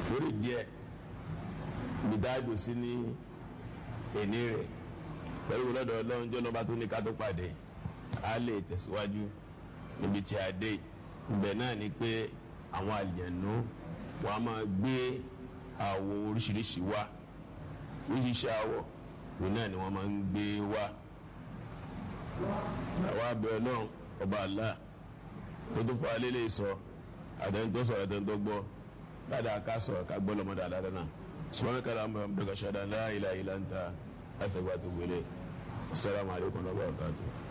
torí díẹ̀ gbìdáàdù sí ní èní rẹ̀ pẹ̀lú lọ́dọ̀ ọlọ́run jọ́ lọ́ba tó ní ká tó pàdé a lè tẹ̀síwájú níbi tí a dé ibẹ̀ náà ni pé àwọn àlìyànú wọn a máa gbé àwọ̀ oríṣiríṣi wá oríṣiríṣi àwọ̀ òun náà ni wọ́n máa ń gbé wá àwa abẹ́ ọlọ́run ọba àlá tó tó fún alẹ́ lè sọ àdéhùn sọ̀rọ̀ àdéhùn tó gbọ́ dáadáa ká sọ̀rọ̀ ká gbọ́ lọ́mọdé àdáadáa náà sọ́wọ́n kàlà ń bọ̀ ọ́n bẹ̀rẹ̀ ṣáda la ilaha illa anta àṣẹgbà tó gbélé assalamu alaikum wa rahmatullahi